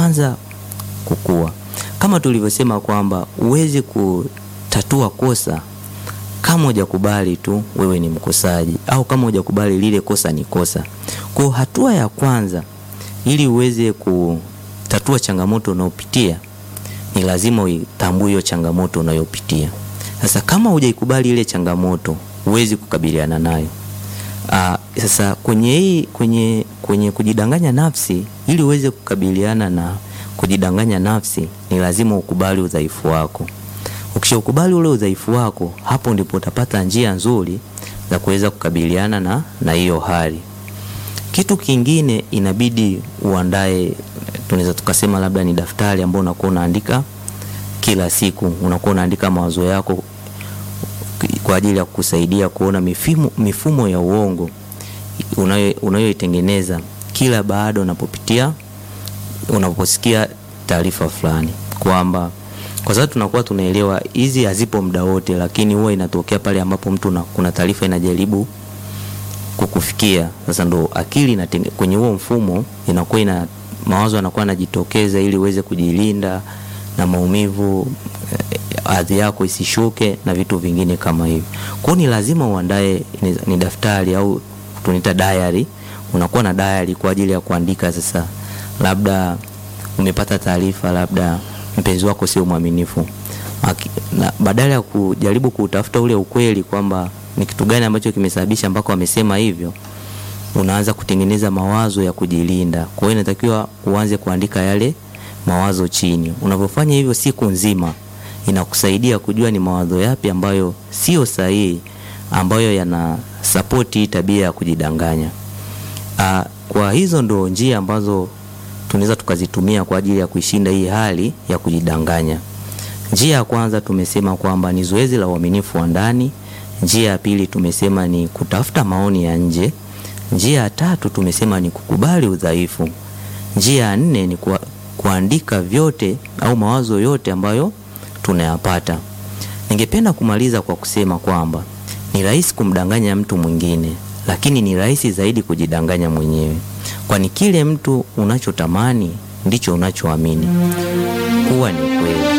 kuanza kukua. Kama tulivyosema kwamba huwezi kutatua kosa kama hujakubali tu wewe ni mkosaji au kama hujakubali lile kosa ni kosa. Kwa hatua ya kwanza ili uweze kutatua changamoto unayopitia ni lazima uitambue hiyo changamoto unayopitia. Sasa kama hujaikubali ile changamoto, huwezi kukabiliana nayo. Aa, sasa kwenye hii kwenye kwenye kujidanganya nafsi, ili uweze kukabiliana na kujidanganya nafsi, ni lazima ukubali udhaifu wako. Ukishaukubali ule udhaifu wako, hapo ndipo utapata njia nzuri za kuweza kukabiliana na na hiyo hali. Kitu kingine inabidi uandae, tunaweza tukasema labda ni daftari ambao unakuwa unaandika kila siku, unakuwa unaandika mawazo yako kwa ajili ya kukusaidia kuona mifumo, mifumo ya uongo unayoitengeneza kila baada unapopitia unaposikia taarifa fulani, kwamba kwa sababu tunakuwa tunaelewa hizi hazipo muda wote, lakini huwa inatokea pale ambapo mtu na, kuna taarifa inajaribu kukufikia. Sasa ndo akili na kwenye huo mfumo inakuwa ina mawazo yanakuwa yanajitokeza ili uweze kujilinda na maumivu, hadhi yako isishuke na vitu vingine kama hivyo. Kwa hiyo ni lazima uandae ni, ni daftari au tunaita diary. Unakuwa na diary kwa ajili ya kuandika. Sasa labda umepata taarifa, labda mpenzi wako sio mwaminifu, badala ya kujaribu kutafuta ule ukweli kwamba ni kitu gani ambacho kimesababisha mpaka wamesema hivyo, unaanza kutengeneza mawazo ya kujilinda. Kwa hiyo inatakiwa uanze kuandika yale mawazo chini. Unavyofanya hivyo siku nzima, inakusaidia kujua ni mawazo yapi ambayo sio sahihi, ambayo yana sapoti tabia ya kujidanganya. Aa, kwa hizo ndo njia ambazo tunaweza tukazitumia kwa ajili ya kuishinda hii hali ya kujidanganya. Njia ya kwanza tumesema kwamba ni zoezi la uaminifu wa ndani. Njia ya pili tumesema ni kutafuta maoni ya nje. Njia ya tatu tumesema ni kukubali udhaifu. Njia ya nne ni ku, kuandika vyote au mawazo yote ambayo tunayapata. Ningependa kumaliza kwa kusema kwamba ni rahisi kumdanganya mtu mwingine, lakini ni rahisi zaidi kujidanganya mwenyewe, kwani kile mtu unachotamani ndicho unachoamini kuwa ni kweli.